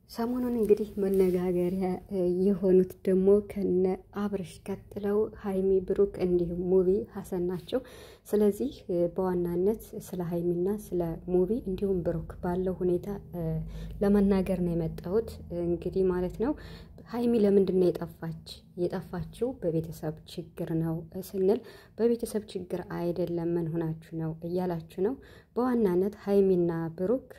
ሰሞኑን እንግዲህ መነጋገሪያ የሆኑት ደግሞ ከነ አብርሽ ቀጥለው ሀይሚ ብሩክ፣ እንዲሁም ሙቪ ሀሰን ናቸው። ስለዚህ በዋናነት ስለ ሀይሚና ስለ ሙቪ እንዲሁም ብሩክ ባለው ሁኔታ ለመናገር ነው የመጣሁት። እንግዲህ ማለት ነው ሀይሚ ለምንድን ነው የጠፋች? የጠፋችው በቤተሰብ ችግር ነው ስንል በቤተሰብ ችግር አይደለም፣ ምን ሆናችሁ ነው እያላችሁ ነው። በዋናነት ሀይሚና ብሩክ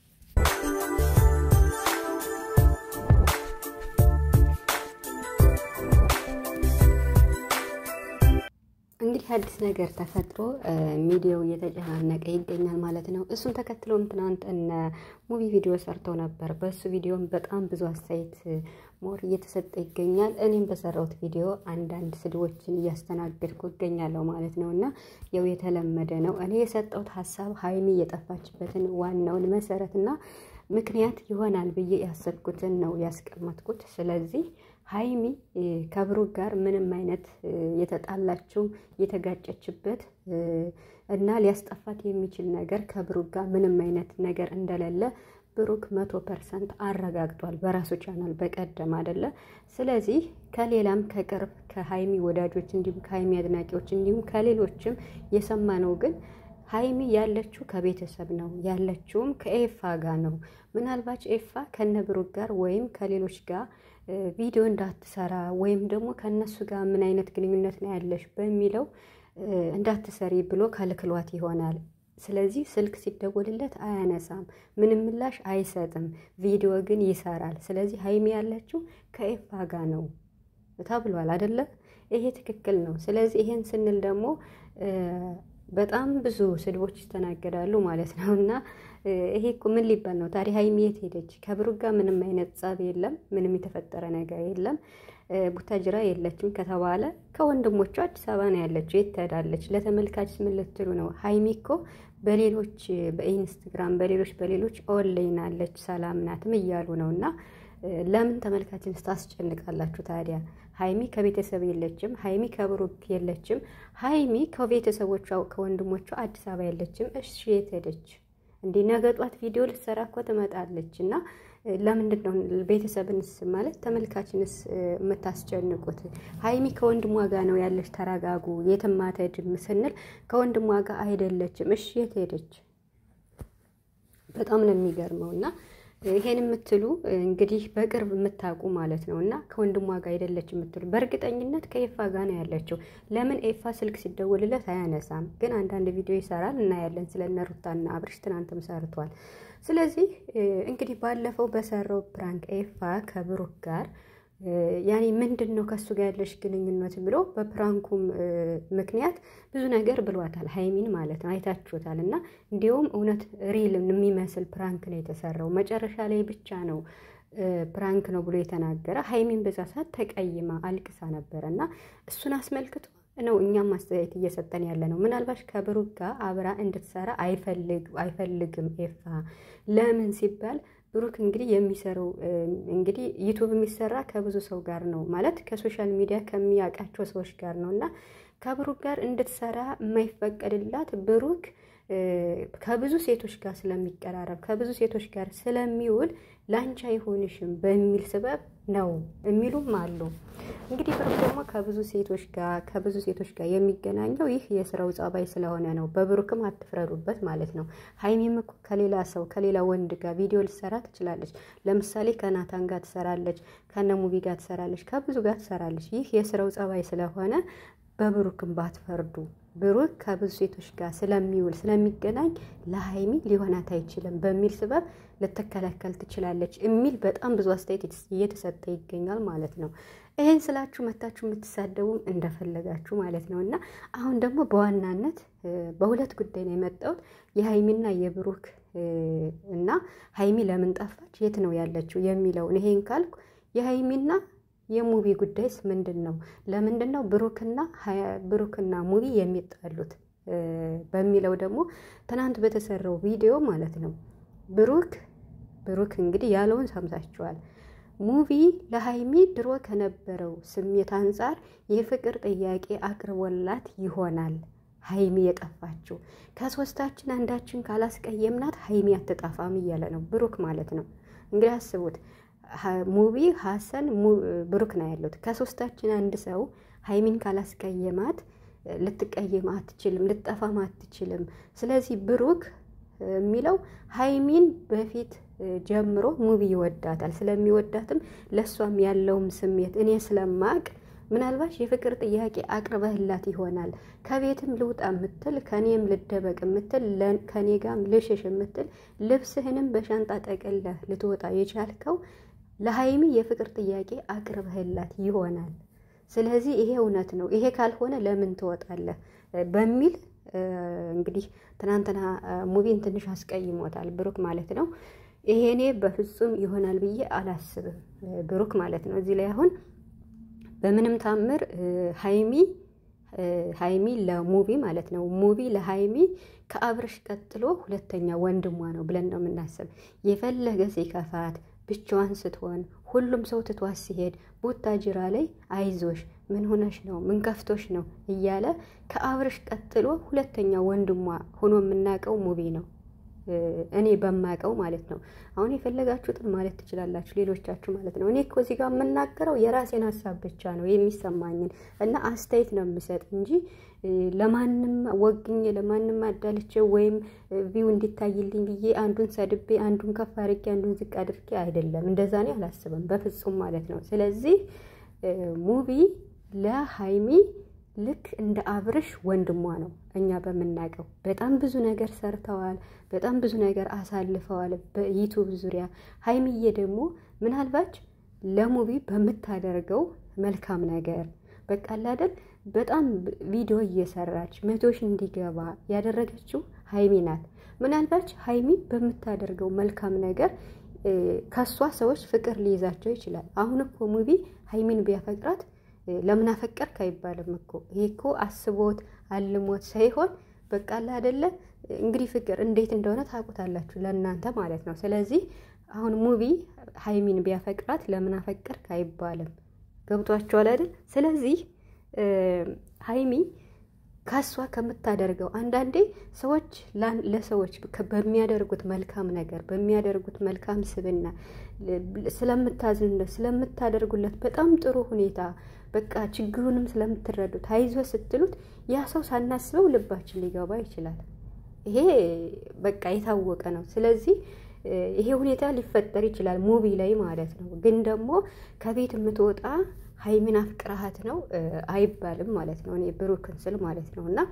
እንግዲህ አዲስ ነገር ተፈጥሮ ሚዲያው እየተጨናነቀ ይገኛል ማለት ነው። እሱን ተከትሎም ትናንት እነ ሙቪ ቪዲዮ ሰርተው ነበር። በእሱ ቪዲዮም በጣም ብዙ አስተያየት ሞር እየተሰጠ ይገኛል። እኔም በሰራሁት ቪዲዮ አንዳንድ ስድቦችን እያስተናገድኩ እገኛለሁ ማለት ነው እና ያው የተለመደ ነው። እኔ የሰጠሁት ሀሳብ ሀይሚ የጠፋችበትን ዋናውን መሰረት እና ምክንያት ይሆናል ብዬ ያሰብኩትን ነው ያስቀመጥኩት። ስለዚህ ሀይሚ ከብሩክ ጋር ምንም አይነት የተጣላችው የተጋጨችበት እና ሊያስጠፋት የሚችል ነገር ከብሩክ ጋር ምንም አይነት ነገር እንደሌለ ብሩክ መቶ ፐርሰንት አረጋግጧል በራሱ ቻናል በቀደም አይደለ። ስለዚህ ከሌላም ከቅርብ ከሀይሚ ወዳጆች እንዲሁም ከሀይሚ አድናቂዎች እንዲሁም ከሌሎችም የሰማነው ግን ሀይሚ ያለችው ከቤተሰብ ነው ያለችውም ከኤፋ ጋር ነው። ምናልባት ኤፋ ከነ ብሩክ ጋር ወይም ከሌሎች ጋር ቪዲዮ እንዳትሰራ ወይም ደግሞ ከእነሱ ጋር ምን አይነት ግንኙነት ነው ያለሽ በሚለው እንዳትሰሪ ብሎ ከልክሏት ይሆናል። ስለዚህ ስልክ ሲደወልለት አያነሳም፣ ምንም ምላሽ አይሰጥም። ቪዲዮ ግን ይሰራል። ስለዚህ ሀይሚ ያለችው ከኤፋ ጋር ነው ተብሏል አደለ? ይሄ ትክክል ነው። ስለዚህ ይሄን ስንል ደግሞ በጣም ብዙ ስድቦች ይስተናገዳሉ ማለት ነው። እና ይሄ እኮ ምን ሊባል ነው ታዲያ? ሀይሚ የት ሄደች? ከብሩክ ጋር ምንም አይነት ጸብ የለም፣ ምንም የተፈጠረ ነገር የለም። ቡታጅራ የለችም ከተባለ ከወንድሞቿ አዲስ አበባ ነው ያለችው። የት ትሄዳለች? ለተመልካች ምን ልትሉ ነው? ሀይሚ እኮ በሌሎች በኢንስትግራም በሌሎች በሌሎች ኦንላይን አለች፣ ሰላም ናትም እያሉ ነው እና ለምን ተመልካችን ስታስጨንቃላችሁ ታዲያ? ሀይሚ ከቤተሰብ የለችም። ሀይሚ ከብሩክ የለችም። ሀይሚ ከቤተሰቦቿ ከወንድሞቿ አዲስ አበባ የለችም። እሺ የት ሄደች? እንዲህ ነገ ጧት ቪዲዮ ልትሰራ እኮ ትመጣለች እና ለምንድን ነው ቤተሰብንስ ማለት ተመልካችንስ የምታስጨንቁት? ሀይሚ ከወንድሟ ጋር ነው ያለች። ተረጋጉ። የትም አትሄድም ስንል ከወንድሟ ጋር አይደለችም። እሺ የት ሄደች? በጣም ነው የሚገርመው እና ይሄን የምትሉ እንግዲህ በቅርብ የምታውቁ ማለት ነው እና ከወንድሟ ጋር አይደለች የምትሉ በእርግጠኝነት ከኤፋ ጋር ነው ያለችው። ለምን ኤፋ ስልክ ሲደውልለት አያነሳም? ግን አንዳንድ ቪዲዮ ይሰራል እናያለን። ስለ እነ ሩታና አብርሽ ትናንትም ሰርቷል። ስለዚህ እንግዲህ ባለፈው በሰራው ፕራንክ ኤፋ ከብሩክ ጋር ያኔ ምንድን ነው ከእሱ ጋር ያለሽ ግንኙነት ብሎ በፕራንኩም ምክንያት ብዙ ነገር ብሏታል፣ ሀይሚን ማለት ነው። አይታችሁታል። እና እንዲሁም እውነት ሪል የሚመስል ፕራንክ ነው የተሰራው። መጨረሻ ላይ ብቻ ነው ፕራንክ ነው ብሎ የተናገረ። ሀይሚን በዛ ሰዓት ተቀይማ አልቅሳ ነበረ እና እሱን አስመልክቶ ነው እኛም አስተያየት እየሰጠን ያለ ነው። ምናልባት ከብሩክ ጋር አብራ እንድትሰራ አይፈልግም ኤፋ። ለምን ሲባል ብሩክ እንግዲህ የሚሰራው እንግዲህ ዩቱብ የሚሰራ ከብዙ ሰው ጋር ነው ማለት ከሶሻል ሚዲያ ከሚያውቃቸው ሰዎች ጋር ነው እና ከብሩክ ጋር እንድትሰራ የማይፈቀድላት ብሩክ ከብዙ ሴቶች ጋር ስለሚቀራረብ ከብዙ ሴቶች ጋር ስለሚውል ላንቺ አይሆንሽም በሚል ስበብ ነው የሚሉም አሉ። እንግዲህ ብሩክ ደግሞ ከብዙ ሴቶች ጋር ከብዙ ሴቶች ጋር የሚገናኘው ይህ የስራው ጸባይ ስለሆነ ነው። በብሩክም አትፍረዱበት ማለት ነው። ሀይሚም እኮ ከሌላ ሰው ከሌላ ወንድ ጋር ቪዲዮ ልትሰራ ትችላለች። ለምሳሌ ከናታን ጋር ትሰራለች፣ ከነ ሙቪ ጋር ትሰራለች፣ ከብዙ ጋር ትሰራለች። ይህ የስራው ጸባይ ስለሆነ በብሩክም ባትፈርዱ ብሩክ ከብዙ ሴቶች ጋር ስለሚውል ስለሚገናኝ ለሀይሚ ሊሆናት አይችልም በሚል ስበብ ልትከላከል ትችላለች የሚል በጣም ብዙ አስተያየት እየተሰጠ ይገኛል ማለት ነው። ይህን ስላችሁ መታችሁ የምትሳደቡም እንደፈለጋችሁ ማለት ነው። እና አሁን ደግሞ በዋናነት በሁለት ጉዳይ ነው የመጣሁት የሀይሚና የብሩክ እና ሀይሚ ለምን ጠፋች፣ የት ነው ያለችው የሚለውን ይሄን ካልኩ የሀይሚና የሙቪ ጉዳይስ ምንድን ነው? ለምንድን ነው ብሩክና ብሩክና ሙቪ የሚጣሉት በሚለው ደግሞ ትናንት በተሰራው ቪዲዮ ማለት ነው ብሩክ ብሩክ እንግዲህ ያለውን ሰምታችኋል። ሙቪ ለሀይሚ ድሮ ከነበረው ስሜት አንጻር የፍቅር ጥያቄ አቅርቦላት ይሆናል ሀይሚ የጠፋችው ከሶስታችን አንዳችን ካላስቀየምናት ሀይሚ አትጠፋም እያለ ነው ብሩክ ማለት ነው። እንግዲህ አስቡት ሙቢ ሀሰን ብሩክ ነው ያሉት። ከሶስታችን አንድ ሰው ሀይሚን ካላስቀየማት ልትቀየም አትችልም፣ ልጠፋም አትችልም። ስለዚህ ብሩክ የሚለው ሀይሚን በፊት ጀምሮ ሙቢ ይወዳታል። ስለሚወዳትም ለእሷም ያለውም ስሜት እኔ ስለማቅ ምናልባት የፍቅር ጥያቄ አቅርበህላት ይሆናል። ከቤትም ልውጣ የምትል ከኔም ልደበቅ የምትል ከኔ ጋም ልሽሽ የምትል ልብስህንም በሻንጣ ጠቅለህ ልትወጣ የቻልከው ለሀይሚ የፍቅር ጥያቄ አቅርበህላት ይሆናል። ስለዚህ ይሄ እውነት ነው። ይሄ ካልሆነ ለምን ትወጣለህ በሚል እንግዲህ ትናንትና ሙቢን ትንሽ አስቀይሞታል ብሩክ ማለት ነው። ይሄኔ በፍጹም ይሆናል ብዬ አላስብም ብሩክ ማለት ነው። እዚህ ላይ አሁን በምንም ታምር ሀይሚ ሀይሚ ለሙቪ ማለት ነው ሙቪ ለሀይሚ ከአብርሽ ቀጥሎ ሁለተኛ ወንድሟ ነው ብለን ነው የምናስብ። የፈለገ ሲከፋት ብቻዋን ስትሆን ሁሉም ሰው ትቷት ሲሄድ ቡታጅራ ላይ አይዞሽ፣ ምን ሆነሽ ነው፣ ምን ከፍቶሽ ነው እያለ ከአብርሽ ቀጥሎ ሁለተኛ ወንድሟ ሆኖ የምናውቀው ሙቪ ነው። እኔ በማውቀው ማለት ነው። አሁን የፈለጋችሁትን ማለት ትችላላችሁ፣ ሌሎቻችሁ ማለት ነው። እኔ እኮ እዚህ ጋር የምናገረው የራሴን ሀሳብ ብቻ ነው የሚሰማኝን እና አስተያየት ነው የምሰጥ እንጂ ለማንም ወግኜ ለማንም አዳልቼ ወይም ቪው እንዲታይልኝ ብዬ አንዱን ሰድቤ አንዱን ከፍ አድርጌ አንዱን ዝቅ አድርጌ አይደለም። እንደዛ እኔ አላስብም በፍጹም ማለት ነው። ስለዚህ ሙቪ ለሀይሚ ልክ እንደ አብርሽ ወንድሟ ነው። እኛ በምናውቀው በጣም ብዙ ነገር ሰርተዋል። በጣም ብዙ ነገር አሳልፈዋል በዩቱብ ዙሪያ። ሀይሚዬ ደግሞ ምናልባት ለሙቪ በምታደርገው መልካም ነገር በቃ አይደል በጣም ቪዲዮ እየሰራች መቶ ሺህ እንዲገባ ያደረገችው ሀይሚ ናት። ምናልባት ሀይሚ በምታደርገው መልካም ነገር ከሷ ሰዎች ፍቅር ሊይዛቸው ይችላል። አሁን እኮ ሙቪ ሀይሚን ቢያፈቅራት ለምን አፈቀርክ አይባልም እኮ ይሄ እኮ አስቦት አልሞት ሳይሆን በቃ አለ አይደለ እንግዲህ ፍቅር እንዴት እንደሆነ ታውቁታላችሁ ለእናንተ ማለት ነው። ስለዚህ አሁን ሙቪ ሀይሚን ቢያፈቅራት ለምን አፈቀርክ አይባልም። ገብቷችኋል አይደል? ስለዚህ ሀይሚ ከሷ ከምታደርገው አንዳንዴ ሰዎች ለሰዎች በሚያደርጉት መልካም ነገር በሚያደርጉት መልካም ስብና ስለምታዝንለት ስለምታደርጉለት በጣም ጥሩ ሁኔታ በቃ ችግሩንም ስለምትረዱት አይዞ ስትሉት ያ ሰው ሳናስበው ልባችን ሊገባ ይችላል። ይሄ በቃ የታወቀ ነው። ስለዚህ ይሄ ሁኔታ ሊፈጠር ይችላል ሙቪ ላይ ማለት ነው። ግን ደግሞ ከቤት የምትወጣ ሀይሚን አፍቅረሃት ነው አይባልም ማለት ነው። እኔ ብሩክን ስል ማለት ነው። እና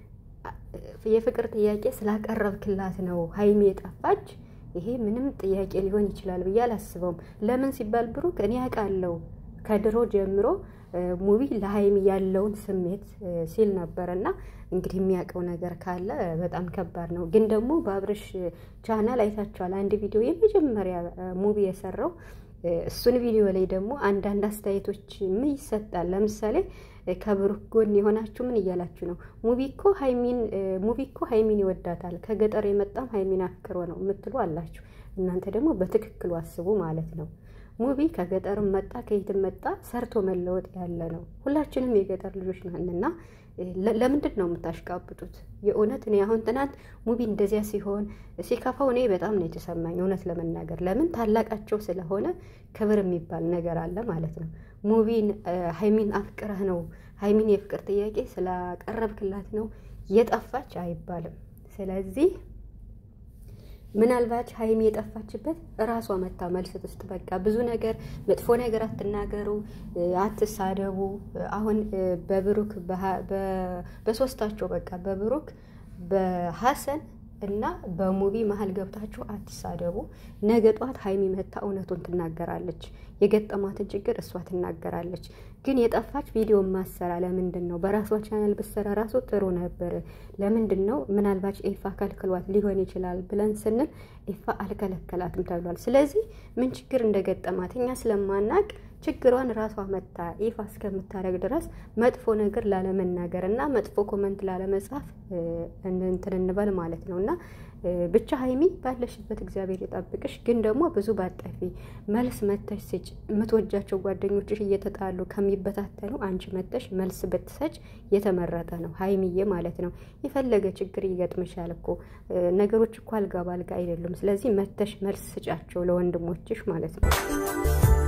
የፍቅር ጥያቄ ስላቀረብክላት ነው ሀይሚ የጠፋች። ይሄ ምንም ጥያቄ ሊሆን ይችላል ብዬ አላስበውም። ለምን ሲባል ብሩክ እኔ ያውቃለሁ ከድሮ ጀምሮ ሙቪ ለሀይሚ ያለውን ስሜት ሲል ነበር እና እንግዲህ የሚያውቀው ነገር ካለ በጣም ከባድ ነው። ግን ደግሞ በአብርሽ ቻናል አይታችኋል አንድ ቪዲዮ የመጀመሪያ ሙቪ የሰራው እሱን ቪዲዮ ላይ ደግሞ አንዳንድ አስተያየቶች ምን ይሰጣል። ለምሳሌ ከብሩክ ጎን የሆናችሁ ምን እያላችሁ ነው? ሙቪ እኮ ሀይሚን ሙቪ እኮ ሀይሚን ይወዳታል ከገጠር የመጣም ሀይሚን አፍቅሮ ነው የምትሉ አላችሁ። እናንተ ደግሞ በትክክሉ አስቡ ማለት ነው። ሙቪ ከገጠርም መጣ ከየትም መጣ ሰርቶ መለወጥ ያለ ነው። ሁላችንም የገጠር ልጆች ነንና ለምንድን ነው የምታሽቃብጡት? የእውነት እኔ አሁን ትናንት ሙቪ እንደዚያ ሲሆን ሲከፋው እኔ በጣም ነው የተሰማኝ፣ እውነት ለመናገር ለምን ታላቃቸው ስለሆነ ክብር የሚባል ነገር አለ ማለት ነው። ሙቪን ሀይሚን አፍቅረህ ነው ሀይሚን የፍቅር ጥያቄ ስላቀረብክላት ነው የጠፋች አይባልም። ስለዚህ ምናልባት ሀይሚ የጠፋችበት እራሷ መታ መልስ ውስጥ በቃ ብዙ ነገር መጥፎ ነገር አትናገሩ፣ አትሳደቡ። አሁን በብሩክ በሶስታቸው በቃ በብሩክ በሀሰን እና በሙቪ መሀል ገብታችሁ አትሳደቡ። ነገ ጧት ሀይሚ መታ እውነቱን ትናገራለች። የገጠማትን ችግር እሷ ትናገራለች። ግን የጠፋች ቪዲዮ ማሰራ ለምንድን ነው? በራሷ ቻናል ብሰራ ራሱ ጥሩ ነበር። ለምንድን ነው? ምናልባት ኤፋ ከልክሏት ሊሆን ይችላል ብለን ስንል ኤፋ አልከለከላትም ተብሏል። ስለዚህ ምን ችግር እንደገጠማት እኛ ስለማናቅ ችግሯን ራሷ መታ ኤፋ እስከምታደርግ ድረስ መጥፎ ነገር ላለመናገር እና መጥፎ ኮመንት ላለመጻፍ እንትን እንበል ማለት ነው እና ብቻ ሀይሚ ባለሽበት እግዚአብሔር ይጠብቅሽ። ግን ደግሞ ብዙ ባጠፊ መልስ መተሽ ስጭ። የምትወጃቸው ጓደኞችሽ እየተጣሉ ከሚበታተኑ አንቺ መተሽ መልስ ብትሰጭ የተመረጠ ነው፣ ሀይሚዬ ማለት ነው። የፈለገ ችግር ይገጥምሻል እኮ ነገሮች እኮ አልጋ ባልጋ አይደሉም። ስለዚህ መተሽ መልስ ስጫቸው ለወንድሞችሽ ማለት ነው።